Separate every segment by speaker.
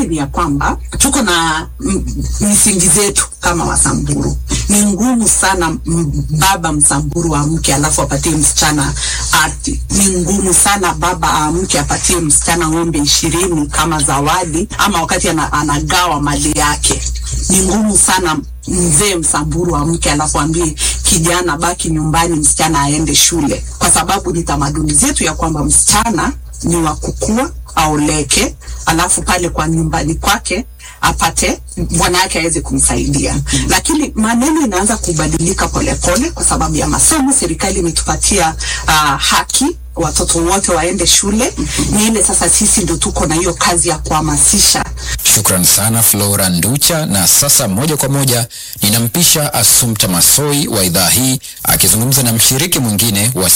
Speaker 1: pili ni ya kwamba tuko na m- misingi zetu kama Wasamburu. Ni ngumu sana m- baba Msamburu amke alafu apatie msichana ardhi. Ni ngumu sana baba amke apatie msichana ng'ombe ishirini kama zawadi, ama wakati ana, anagawa mali yake. Ni ngumu sana mzee Msamburu amke alafu ambie kijana baki nyumbani, msichana aende shule, kwa sababu ni tamaduni zetu ya kwamba msichana ni wa kukua aoleke, alafu pale kwa nyumbani kwake apate bwana yake aweze kumsaidia. Lakini maneno inaanza kubadilika polepole kwa sababu ya masomo. Serikali imetupatia uh, haki watoto wote waende shule. Ni ile sasa sisi ndo tuko na hiyo kazi ya kuhamasisha
Speaker 2: Shukran sana Flora Nducha. Na sasa moja kwa moja ninampisha Assumpta Masoi wa idhaa hii akizungumza na mshiriki mwingine wa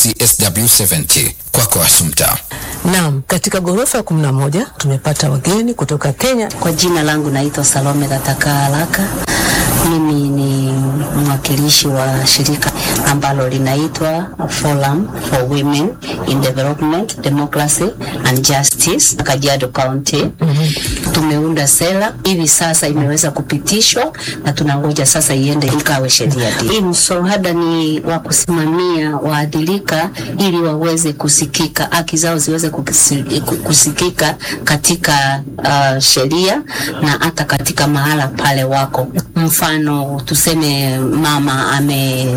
Speaker 2: CSW70. Kwako Assumpta.
Speaker 3: Naam, katika ghorofa ya kumi na moja tumepata wageni kutoka Kenya.
Speaker 4: Kwa jina langu naitwa Salome Gataka Haraka. Mimi ni mwakilishi wa shirika ambalo linaitwa Forum for Women in Development, Democracy and Justice Kajiado County. Tumeunda sera hivi sasa imeweza kupitishwa na tunangoja sasa iende ikawe sheria. Hii mswada ni wa kusimamia waadhirika ili waweze kusikika, haki zao ziweze kukisi- kusikika katika uh, sheria na hata katika mahala pale wako. Mfano tuseme mama ame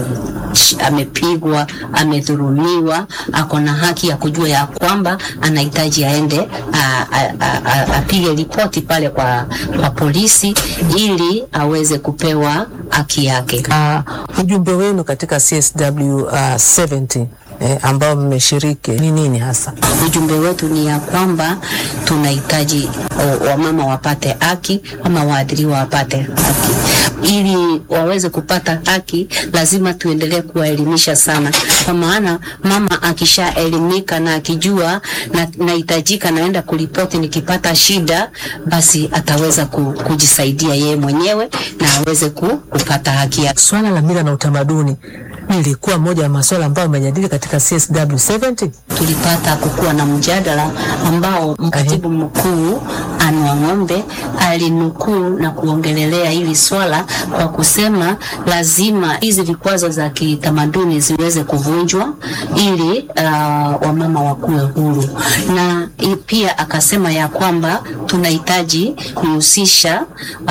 Speaker 4: amepigwa, amedhulumiwa, ako na haki ya kujua ya kwamba anahitaji aende a- a- a- a- apige ripoti pale kwa, kwa polisi ili aweze kupewa haki yake.
Speaker 3: Uh, ujumbe wenu katika CSW uh, 70 eh, ambao mmeshiriki ni nini hasa?
Speaker 4: Ujumbe wetu ni ya kwamba tunahitaji o- wamama wapate haki ama waadhiriwa wapate haki. Ili waweze kupata haki, lazima tuendelee kuwaelimisha sana, kwa maana mama akishaelimika na akijua na nahitajika naenda kuripoti nikipata shida, basi ataweza ku, kujisaidia yeye mwenyewe na aweze ku, kupata haki yake.
Speaker 3: Swala la mila na utamaduni lilikuwa moja ya masuala ambayo mmejadili katika CSW 70.
Speaker 4: tulipata kukuwa na mjadala ambao mkatibu mkuu Anwa Ng'ombe alinukuu na kuongelelea hili swala kwa kusema lazima hizi vikwazo za kitamaduni ziweze kuvunjwa ili uh, wamama wakuwe huru, na i- pia akasema ya kwamba tunahitaji kuhusisha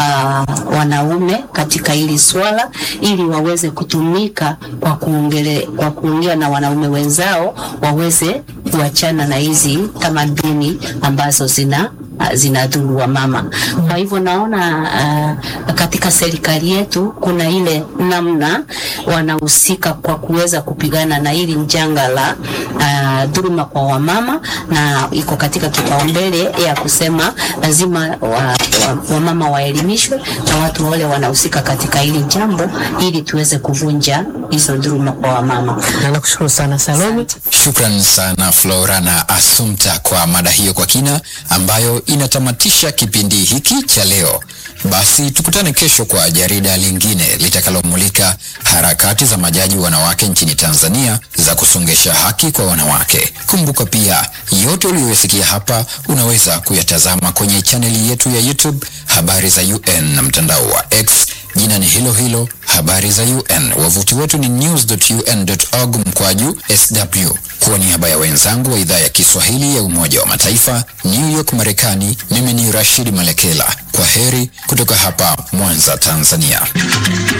Speaker 4: uh, wanaume katika hili swala ili waweze kutumika kwa kuongele, kwa kuongea na wanaume wenzao waweze kuachana na hizi tamaduni ambazo zina zinadhuru wa mama. Kwa hivyo naona uh, katika serikali yetu kuna ile namna wanahusika kwa kuweza kupigana na hili janga la uh, dhuluma kwa wamama, na iko katika kipaumbele ya kusema lazima wa, wa, wamama waelimishwe na watu wale wanahusika katika hili jambo ili tuweze kuvunja hizo dhuluma kwa wamama.
Speaker 3: Na nakushukuru sana Salome.
Speaker 2: Shukran sana Flora na Assumpta kwa mada hiyo kwa kina ambayo inatamatisha kipindi hiki cha leo. Basi tukutane kesho kwa jarida lingine litakalomulika harakati za majaji wanawake nchini Tanzania za kusongesha haki kwa wanawake. Kumbuka pia yote uliyoyasikia hapa unaweza kuyatazama kwenye chaneli yetu ya YouTube Habari za UN na mtandao wa X jina ni hilo hilo Habari za UN. Wavuti wetu ni news.un.org mkwaju sw. Kwa niaba ya wenzangu wa idhaa ya Kiswahili ya Umoja wa Mataifa New York, Marekani, mimi ni Rashid Malekela. Kwa heri kutoka hapa Mwanza, Tanzania.